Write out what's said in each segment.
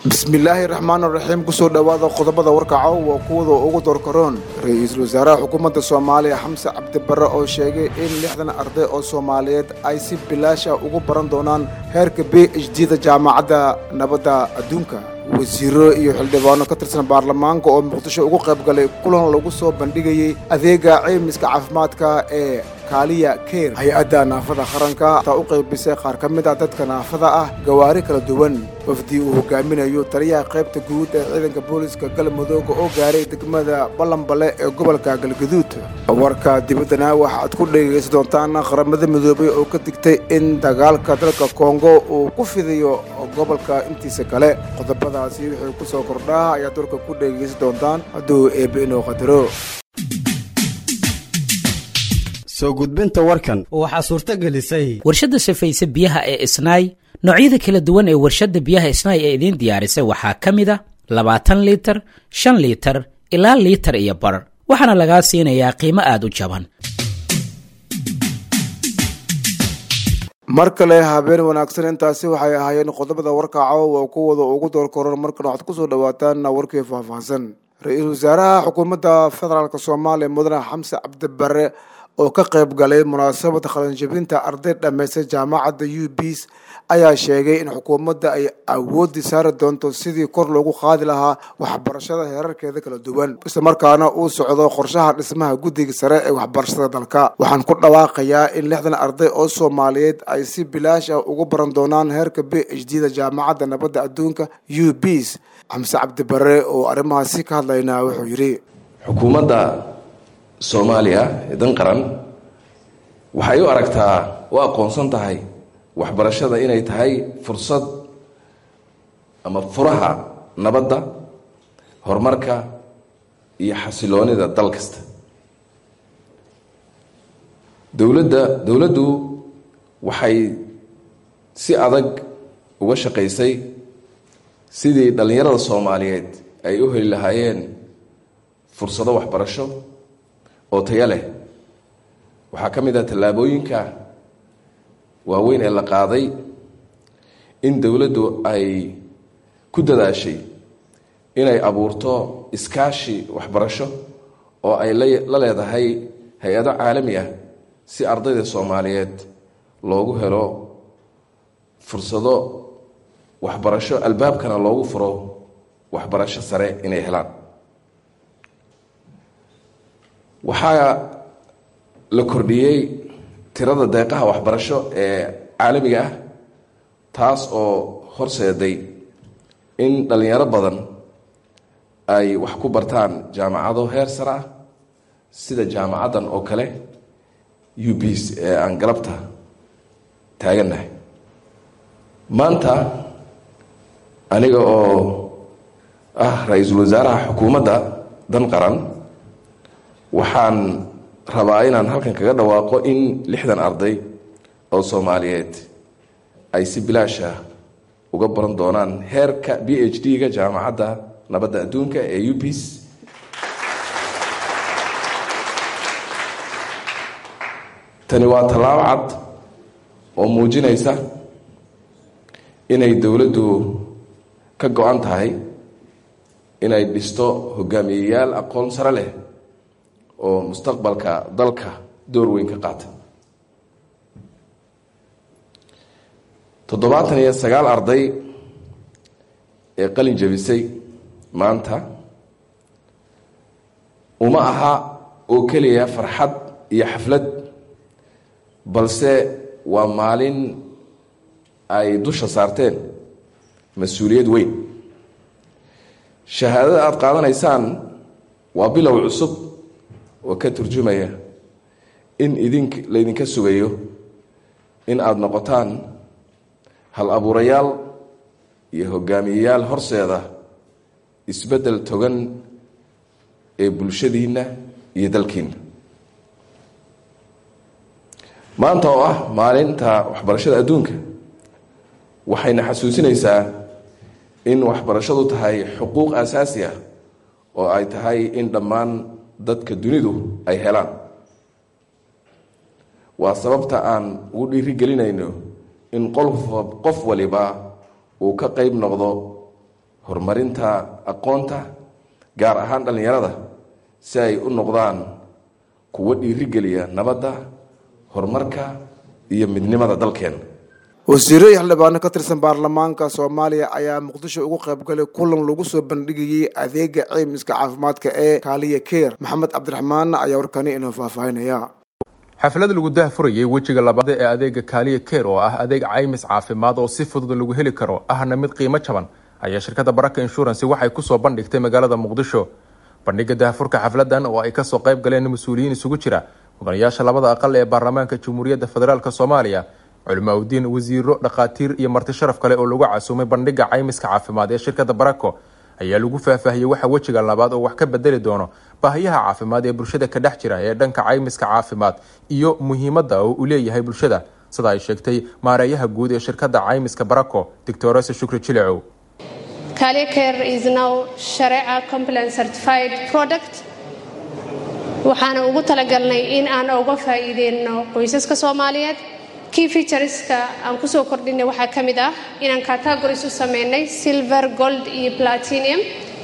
bismillaahi raxmaan raxiim kusoo dhowaada qodobada warkaco waa kuwada ugu doorkaroon ra-iisul wasaaraha xukuumadda soomaaliya xamse cabdibare oo sheegay in lixdan arday oo soomaaliyeed ay si bilaasha ugu baran doonaan heerka b h d da jaamacadda nabadda adduunka wasiiro iyo xildhibaano ka tirsan baarlamaanka oo muqdisho ugu qayb galay kulan lagu soo bandhigayey adeega caymiska caafimaadka ee kaaliya keir hay-adda naafada qaranka taa u qaybisay qaar ka mid a dadka naafada ah gawaari kala duwan wafdii uu hogaaminayo taliyaha qaybta guud ee ciidanka booliska galmudooga oo gaaray degmada ballanbale ee gobolka galgaduud warka dibaddana waxaad ku dhegaysan doontaan qaramada midoobay oo ka digtay in dagaalka dalka kongo uu ku fidayo gobolka intiisa kale qodobadaasi wixii ku soo kordhaa ayaad warka ku dhegaysan doontaan hadduu eebbe inoo qadaro soo gudbinta warkan waxaa suurto gelisay warshadda safayse biyaha ee isnaay noocyada kala duwan ee warshadda biyaha isnaay ee idiin diyaarisay waxaa ka mid a labaatan liitar shan liitar ilaa liitar iyo bar waxaana lagaa siinayaa qiimo aad u jaban mar kale habeen wanaagsan intaasi waxay ahaayeen qodobada warkaco waa kuwada ugu doorkaroon markan waxaad kusoo dhawaataan warkii faahfaahsan ra-iisul wasaaraha xukuumadda federaalk soomaaliya mudane xamse cabdibare oo ka qayb galay munaasabada qalinjabinta arday dhammaystay jaamacadda u bs ayaa sheegay in xukuumadda ay awoodii saari doonto sidii kor loogu qaadi lahaa waxbarashada heerarkeeda kala duwan islamarkaana uu socdo qorshaha dhismaha guddiga sare ee waxbarashada dalka waxaan ku dhawaaqayaa in lixdan arday oo soomaaliyeed ay si bilaash ah ugu baran doonaan heerka b h d da jaamacadda nabadda adduunka u bs xamse cabdibare oo arrimahaasi ka hadlaynaa wuxuu yidhi xukuumadda soomaaliya ee dan qaran waxay u aragtaa u aqoonsan tahay waxbarashada inay tahay fursad ama furaha nabadda horumarka iyo xasiloonida dal kasta dowladda dowladdu waxay si adag uga shaqaysay sidii dhallinyarada soomaaliyeed ay u heli lahaayeen fursado waxbarasho oo taya leh waxaa ka mid ah tallaabooyinka waaweyn ee la qaaday in dowladdu ay ku dadaashay inay abuurto iskaashi waxbarasho oo ay la leedahay hay-ado caalami ah si ardayda soomaaliyeed loogu helo fursado waxbarasho albaabkana loogu furo waxbarasho sare inay helaan waxaa la kordhiyey tirada deeqaha waxbarasho ee caalamiga ah taas oo horseeday in dhallinyaro badan ay wax ku bartaan jaamacado heer sare ah sida jaamacaddan oo kale u bs ee aan galabta taagannahay maanta aniga oo ah ra-iisul wasaaraha xukuumadda dan qaran waxaan rabaa inaan halkan kaga dhawaaqo in lixdan arday oo soomaaliyeed ay si bilaasha uga baran doonaan heerka b h d ga jaamacadda nabadda adduunka ee u bs tani waa tallaabo cad oo muujinaysa inay dowladdu ka go-an tahay inay dhisto hogaamiyeyaal aqoon sare leh oo mustaqbalka dalka door weyn ka qaata toddobaatan iyo sagaal arday ee qalin jabisay maanta uma aha oo keliya farxad iyo xaflad balse waa maalin ay dusha saarteen mas-uuliyad weyn shahaadada aada qaadanaysaan waa bilow cusub oo ka turjumaya in idink laydinka sugayo in aada noqotaan hal abuurayaal iyo hogaamiyeyaal horseeda isbeddel togan ee bulshadiinna iyo dalkiinna maanta oo ah maalinta waxbarashada adduunka waxayna xasuusinaysaa in waxbarashadu tahay xuquuq aasaasi ah oo ay tahay in dhammaan dadka dunidu ay helaan waa sababta aan ugu dhiirigelinayno in qof qof waliba uu ka qayb noqdo horumarinta aqoonta gaar ahaan dhallinyarada si ay u noqdaan kuwo dhiirigeliya nabadda horumarka iyo midnimada dalkeena wasiiro iyo xildhibaano ka tirsan baarlamaanka soomaaliya ayaa muqdisho ugu qaybgalay kulan lagu soo bandhigayey adeega ceymiska caafimaadka ee kaaliya keer maxamed cabdiraxmaan ayaa warkani inoo faahfaahinaya xaflad lagu daahfurayay wejiga labaad ee adeega kaaliya keer oo ah adeeg caymis caafimaad oo si fudud lagu heli karo ahna mid qiimo jaban ayaa shirkadda baraka inshuransi waxay kusoo bandhigtay magaalada muqdisho bandhiga daahfurka xafladan oo ay kasoo qayb galeen mas-uuliyiin isugu jira mudanayaasha labada aqal ee baarlamaanka jamhuuriyadda federaalk soomaaliya culimaauddiin wasiiro dhakhaatiir iyo marti sharaf kale oo lagu casuumay bandhiga caymiska caafimaad ee shirkadda barako ayaa lagu faahfaahiyey waxa wejiga labaad oo wax ka bedeli doono baahiyaha caafimaad ee bulshada ka dhex jira ee dhanka caymiska caafimaad iyo muhiimadda oo uu leeyahay bulshada sida ay sheegtay maareeyaha guud ee shirkadda caymiska barako doctorese shukri jilecow Care is now Sharia compliant certified product. waxaana ugu talagalnay in aan uga faa'iideyno qoysaska soomaaliyeed key featureska aan kusoo kordhinay waxaa ka mid ah inaan categories u sameynay silver gold iyo platinum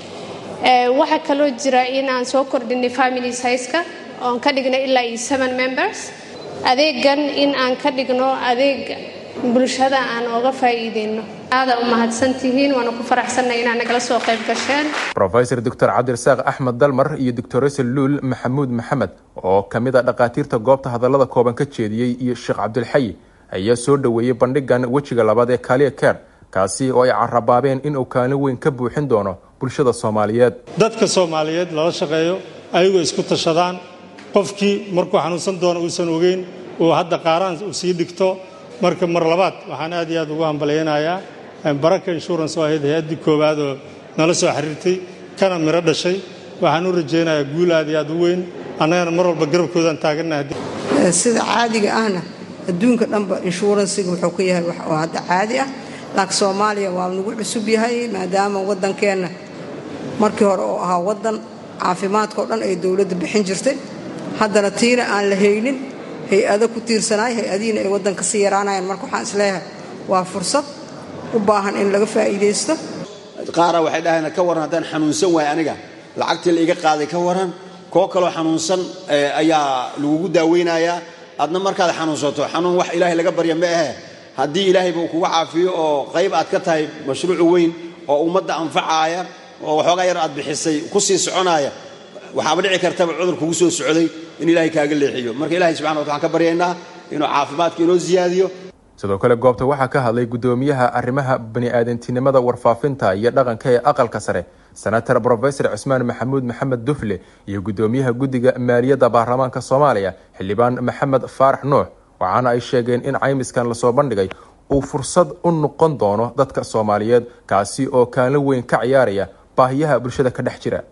waxaa kaloo jira in aan soo kordhinay family sizeka oon ka dhignay ilaa iyo seven members adeegan in aan ka dhigno adeeg bulshada aan oga faa'iideyno aada u mahadsantihiin waana ku faraxsanay inaad nagala soo qayb gasheen rofesor doctor cabdirasaaq axmed dalmar iyo doctorese luul maxamuud maxamed oo ka mid a dhakhaatiirta goobta hadallada kooban ka jeediyey iyo sheekh cabdilxayi ayaa soo dhoweeyey bandhigan wejiga labaad ee kaaliya keer kaasi oo ay carabaabeen inuu kaalin weyn ka buuxin doono bulshada soomaaliyeed dadka soomaaliyeed lala shaqeeyo ayagoo isku tashadaan qofkii markuu xanuunsan doono uusan ogeyn uu hadda qaaraan uu sii dhigto marka mar labaad waxaan aad iyo aad ugu hambalyaynayaa baraka insurance oo ahayd hay-addii koowaad oo nala soo xiriirtay kana miro dhashay waxaan u rajaynayaa guul aad iyo aad u weyn annagana mar walba garabkoodaan taagannaha sida caadiga ahna adduunka dhanba inshuuransiga wuxuu ka yahay wax oo hadda caadi ah laakiin soomaaliya waa nagu cusub yahay maadaama waddankeenna markii hore oo ahaa waddan caafimaadkao dhan ay dowladda bixin jirtay haddana tiina aan la haynin hay-ado ku tiirsanaay hay-adihiina ay waddanka sii yaraanayaan marka waxaan isleeyahay waa fursad u baahan in laga faa'iidaysto qaara waxay dhahayna ka waran haddaan xanuunsan waay aniga lacagtii la iga qaaday ka waran koo kaloo xanuunsan ayaa lagugu daaweynayaa adna markaad xanuunsato xanuun wax ilaahay laga barya ma ahe haddii ilaahayba uu kuga caafiyo oo qayb aad ka tahay mashruucu weyn oo ummadda anfacaaya oo waxoogaa yar aad bixisay ku sii soconaaya waxaaba dhici kartaba cudur kugu soo socday in ilaahay kaaga leexiyo marka ilahay subxana wata waxaan ka baryaynaa inuu caafimaadka inoo siyaadiyo sidoo kale goobta waxaa ka hadlay guddoomiyaha arrimaha bani-aadantinimada warfaafinta iyo dhaqanka ee aqalka sare senator brofesor cusmaan maxamuud maxamed dufle iyo guddoomiyaha guddiga maaliyadda baarlamaanka soomaaliya xildhibaan maxamed faarax nuux waxaana ay sheegeen in caymiskan lasoo bandhigay uu fursad u noqon doono dadka soomaaliyeed kaasi oo kaalin weyn ka ciyaaraya baahiyaha bulshada ka dhex jira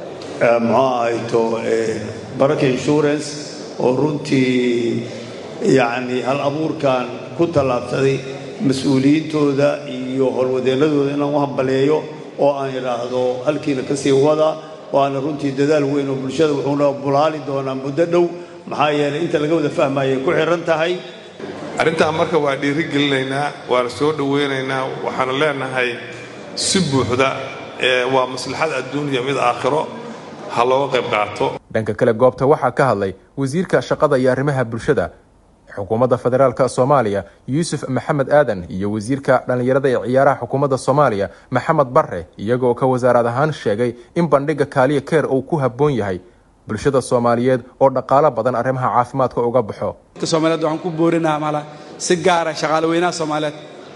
muxuu ahayto baraka insurance oo runtii yacni hal abuurkan ku tallaabsaday mas-uuliyiintooda iyo howlwadeennadooda inaan u hambaleeyo oo aan idhaahdo halkiina ka sii wada waana runtii dadaal weyn oo bulshada wuxuuna bulaali doonaa muddo dhow maxaa yeelay inta laga wada fahmayay ku xihan tahay arrintaa marka waa dhiirigelinaynaa waana soo dhowaynaynaa waxaana leenahay si buuxda waa maslaxad adduuniya mid aakhiro ha looga qayb qaato dhanka kale goobta waxaa ka hadlay wasiirka shaqada iyo arrimaha bulshada xukuumadda federaalk soomaaliya yuusuf maxamed aadan iyo wasiirka dhallinyarada ee ciyaaraha xukuumadda soomaaliya maxamed barre iyagoo ka wasaarad ahaan sheegay in bandhiga kaaliya keer uu ku habboon yahay bulshada soomaaliyeed oo dhaqaalo badan arrimaha caafimaadka uga baxo soomaliyeed waxaan ku boorinaha maala si gaara shaqaale weynaha soomaaliyeed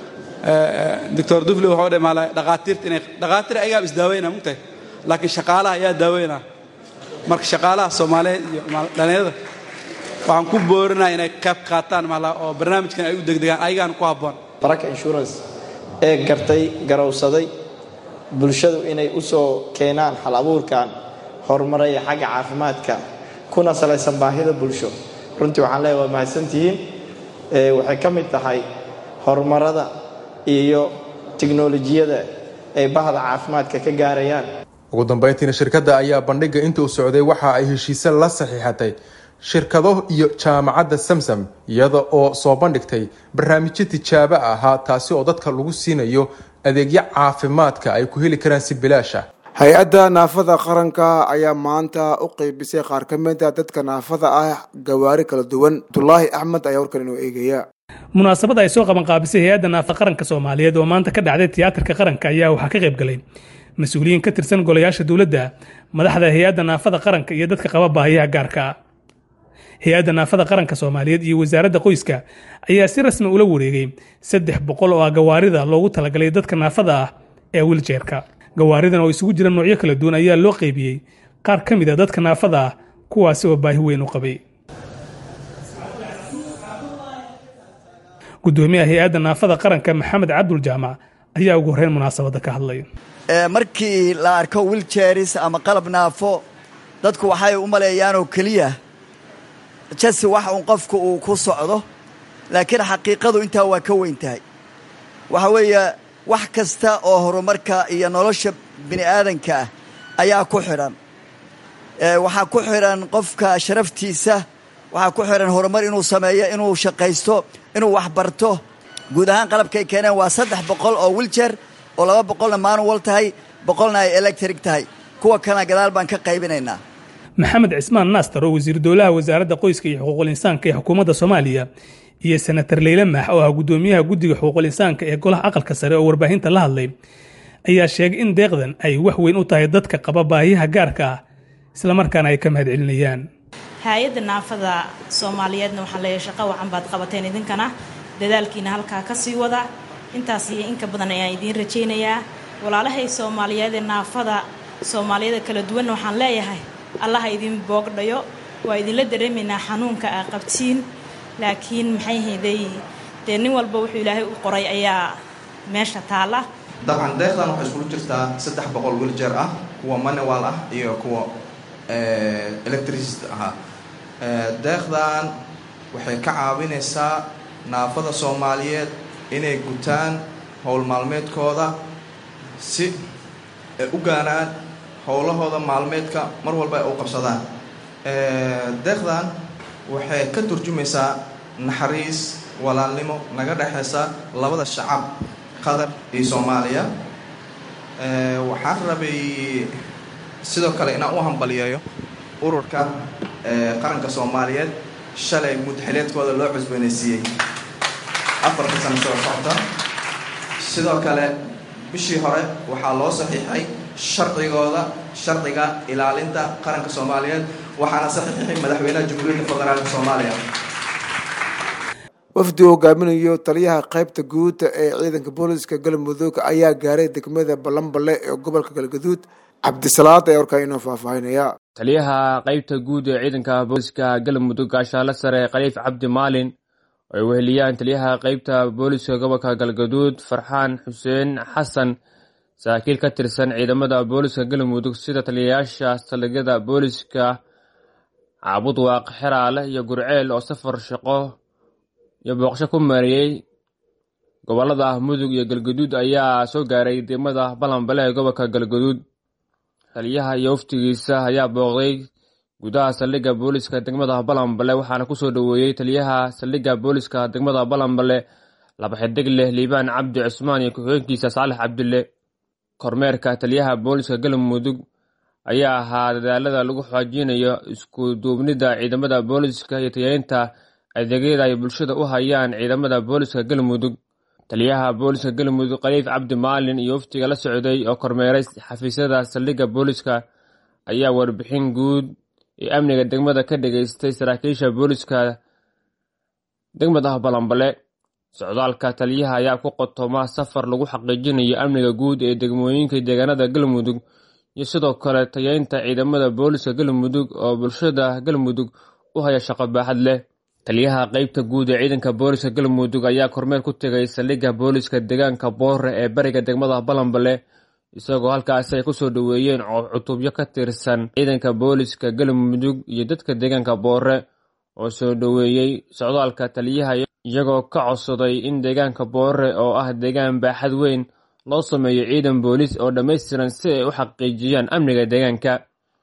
doctor dufle wuxuu dhe maala dhaqaatiirta inay dhaqaatiir ayagaa isdaaweyna mugtahay laakiin shaqaalaha ayaa daaweynaa marka shaqaalaha soomaaliyeed iyo dhallinyarada waxaan ku boorinaa inay qayb qaataan maala oo barnaamijkan ay u degdegaan ayagaan ku habboon baraka insurance ee gartay garowsaday bulshadu inay u soo keenaan hal abuurkan horumaraya xagga caafimaadka kuna salaysan baahida bulsho runtii waxaan leeyahay waa mahadsantihiin waxay ka mid tahay horumarada iyo tiknolojiyada ay bahda caafimaadka ka gaarayaan ugu dambeyntiina shirkadda ayaa bandhiga inta uu socday waxa ay heshiise la saxiixatay shirkado iyo jaamacadda samsam iyada oo soo bandhigtay barnaamijyo tijaabo ahaa taasi oo dadka lagu siinayo adeegyo caafimaadka ay ku heli karaan si bilaash ah hay-adda naafada qaranka ayaa maanta u qeybisay qaar ka mid a dadka naafada ah gawaari kala duwan abdulaahi axmed ayaa warkan inoo eegaya munaasabada ay soo qaban qaabisay hay-adda naafada qaranka soomaaliyeed oo maanta ka dhacday tiyaatarka qaranka ayaa waxaa ka qayb galay mas-uuliyiin ka tirsan golayaasha dowladda madaxda hay-adda naafada qaranka iyo dadka qaba baahiyaha gaarka hay-adda naafada qaranka soomaaliyeed iyo wasaaradda qoyska ayaa si rasmi ula wareegay saddex boqol oo ah gawaarida loogu talagalay dadka naafada ah ee wiljeerka gawaaridan oo isugu jira noocyo kala duwan ayaa loo qeybiyey qaar ka mid a dadka naafada ah kuwaasi oo baahi weyn u qabay gudoomiyaha hay-adda naafada qaranka maxamed cabdul jaamac ayaa ugu horreyn munaasabadda ka hadlay markii la arko wiljeris ama qalab naafo dadku waxay u maleeyaanoo keliya jasi wax uun qofku uu ku socdo laakiin xaqiiqadu intaa waa ka weyn tahay waxa weeye wax kasta oo horumarka iyo nolosha bini aadanka ah ayaa ku xidhan waxaa ku xidhan qofka sharaftiisa waxaa ku xidhan horumar inuu sameeyo inuu shaqaysto inuu wax barto guud ahaan qalabkay keeneen waa saddex boqol oo wiljer oo laba boqolna manuwal tahay boqolna ay electric tahay kuwa kalena gadaal baan ka qaybinaynaa maxamed cismaan naastar oo wasiir dowlaha wasaaradda qoyska iyo xuquuqul insaanka ee xukuumadda soomaaliya iyo senatar leyle maax oo ah gudoomiyaha guddiga xuquuqul insaanka ee golaha aqalka sare oo warbaahinta la hadlay ayaa sheegay in deeqdan ay wax weyn u tahay dadka qaba baahiyaha gaarka ah islamarkaana ay ka mahad celinayaan hay-adda naafada soomaaliyeedna waxaan leeyahay shaqo wacan baad qabateen idinkana dadaalkiina halkaa ka sii wada intaas iyo inka badan ayaan idiin rajaynayaa walaalahay soomaaliyeed ee naafada soomaaliyada kala duwanna waxaan leeyahay allaha idin boogdhayo waa idinla dareemaynaa xanuunka aa qabtiin laakiin maxay hayday dee nin walba wuxuu ilaahay u qoray ayaa meesha taalla dabcan deeqdan waxay iskulu jirtaa saddex boqol wiljeer ah kuwa manual ah iyo kuwa electricist ahaa deeqdan waxay ka caawinaysaa naafada soomaaliyeed inay gutaan howl maalmeedkooda si ay u gaanaan howlahooda maalmeedka mar walba ay u qabsadaan deeqdan waxay ka turjumaysaa naxariis walaalnimo naga dhexaysa labada shacab qatar iyo soomaaliya waxaan rabay sidoo kale inaan u hambaliyeeyo ururka qaranka soomaaliyeed shalay mudxileedkooda loo cusboonaysiiyey afarta sano soo socota sidoo kale bishii hore waxaa loo saxiixay sharcigooda sharciga ilaalinta qaranka soomaaliyeed waxaana saxiixay madaxweynaha jamhuuriyadda federaalka soomaaliya wafdi uu hogaaminayo taliyaha qaybta guud ee ciidanka booliska galmudug ayaa gaaray degmada ballanballe ee gobolka galgaduud cabdisalaad ayaa warkaa inoo faahfaahinaya taliyaha qaybta guud ee ciidanka booliska galmudug gaashaale sare khaliif cabdi maalin oo ay weheliyaan taliyaha qaybta booliska gobolka galgaduud farxaan xuseen xasan saraakiil ka tirsan ciidamada booliska galmudug sida taliyayaasha saldhigyada booliska caabudwaaq xeraale iyo gurceel oo safar shaqo iyo booqasho ku mariyey gobolada mudug iyo galgaduud ayaa soo gaaray degmada balanbale ee gobolka galgaduud taliyaha iyo waftigiisa ayaa booqday gudaha saldhigga booliska degmada balanbale waxaana kusoo dhoweeyey taliyaha saldhigga booliska degmada balanbale laba xidig leh liibaan cabdi cusmaan iyo ku-xigeenkiisa saalex cabdille kormeerka taliyaha booliska galmudug ayaa ahaa dadaalada lagu xoojinayo isku duubnida ciidamada booliska iyo tayeynta adeegyada ay bulshada u hayaan ciidamada booliska galmudug taliyaha booliska galmudug khaliif cabdi maalin iyo waftiga la socday oo kormeeray xafiisyada saldhigga booliska ayaa warbixin guud iyo amniga degmada ka dhageystay saraakiisha booliska degmada balanbale socdaalka taliyaha ayaa ku qotoma safar lagu xaqiijinayo amniga guud ee degmooyinka deegaanada galmudug iyo sidoo kale tayeynta ciidamada booliska galmudug oo bulshada galmudug u haya shaqo baaxad leh taliyaha qeybta guud ee ciidanka booliska galmudug ayaa kormeer ku tegay saldhigga booliska deegaanka boore ee bariga degmada balanbale isagoo halkaasi ay kusoo dhoweeyeen cutubyo ka tirsan ciidanka booliska galmudug iyo dadka deegaanka boore oo soo dhoweeyey socdaalka taliyaha iyagoo ka codsaday in deegaanka boore oo ah deegaan baaxad weyn loo sameeyo ciidan boolis oo dhammaystiran si ay u xaqiijiyaan amniga deegaanka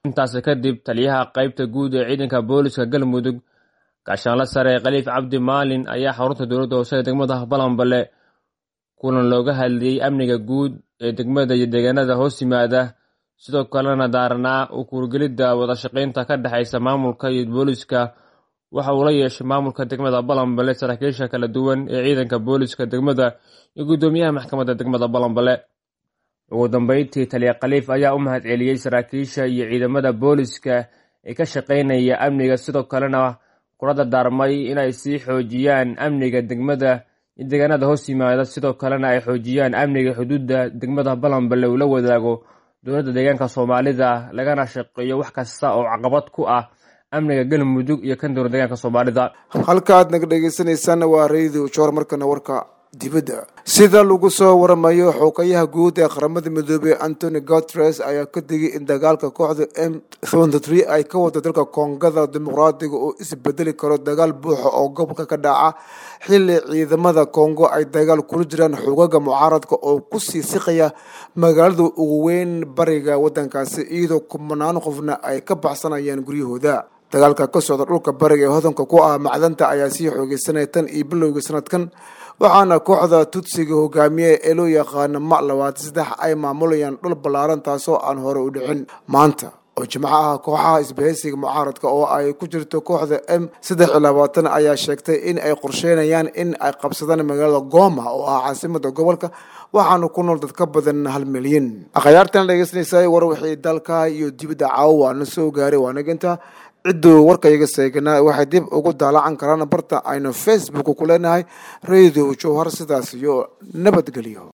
intaasi kadib taliyaha qaybta guud ee ciidanka booliska galmudug gaashaanla sare khaliif cabdi maalin ayaa xarunta dowladda hoose ee degmada balanbale kulan looga hadlayey amniga guud ee degmada iyo deegaanada hoos yimaada sidoo kalena daaranaa u kuurgelidda wadashaqaynta ka dhexaysa maamulka iyo booliska waxa uu la yeeshay maamulka degmada balanbale saraakiisha kala duwan ee ciidanka booliska degmada iyo guddoomiyaha maxkamadda degmada balanbale ugu dambeyntii taliya khaliif ayaa u mahad celiyey saraakiisha iyo ciidamada booliska ee ka shaqaynaya amniga sidoo kalena kula dardaarmay inay sii xoojiyaan amniga degmada iyo deegaanada hoos yimaada sidoo kalena ay xoojiyaan amniga xuduudda degmada balanbale uu la wadaago dowladda deegaanka soomaalida lagana shaqeeyo wax kasta oo caqabad ku ah amniga galmudug iyo kan dowlad deegaanka soomaalida halka aad naga dhegeysanaysaana waa radio joor markana warka dibadda sida lagu soo waramayo xoogayaha guud ee qaramada midoobey antony gutres ayaa ka digay in dagaalka kooxda m ay ka wado dalka koongada dimuqraadiga oo isbedeli karo dagaal buuxa oo gobolka ka dhaca xili ciidamada kongo ay dagaal kula jiraan xoogaga mucaaradka oo kusii siqaya magaalada ugu weyn bariga wadankaasi iyadoo kumanaan qofna ay ka baxsanayaan guryahooda dagaalka ka socda dhulka bariga ee hodanka ku ah macdanta ayaa sii xoogeysanaya tan iyo bilowga sanadkan waxaana kooxda tudsiga hogaamiye ee loo yaqaano ma labaatan saddex ay maamulayaan dhul ballaaran taasoo aan hore u dhicin maanta oo jimco ah kooxaha isbahaysiga mucaaradka oo ay ku jirto kooxda m saddex iyo labaatan ayaa sheegtay in ay qorsheynayaan in ay qabsadaan magaalada gooma oo ah caasimada gobolka waxaana ku nool dad ka badan hal milyan akhyaartan dhegeysanaysa war wixii dalka iyo dibadda caawa waana soo gaaray waanaginta cidduu warkayaga seeganaa waxay dib ugu daalacan karaan barta aynu facebook ku leenahay radio jowhar sidaas iyo nabadgelyo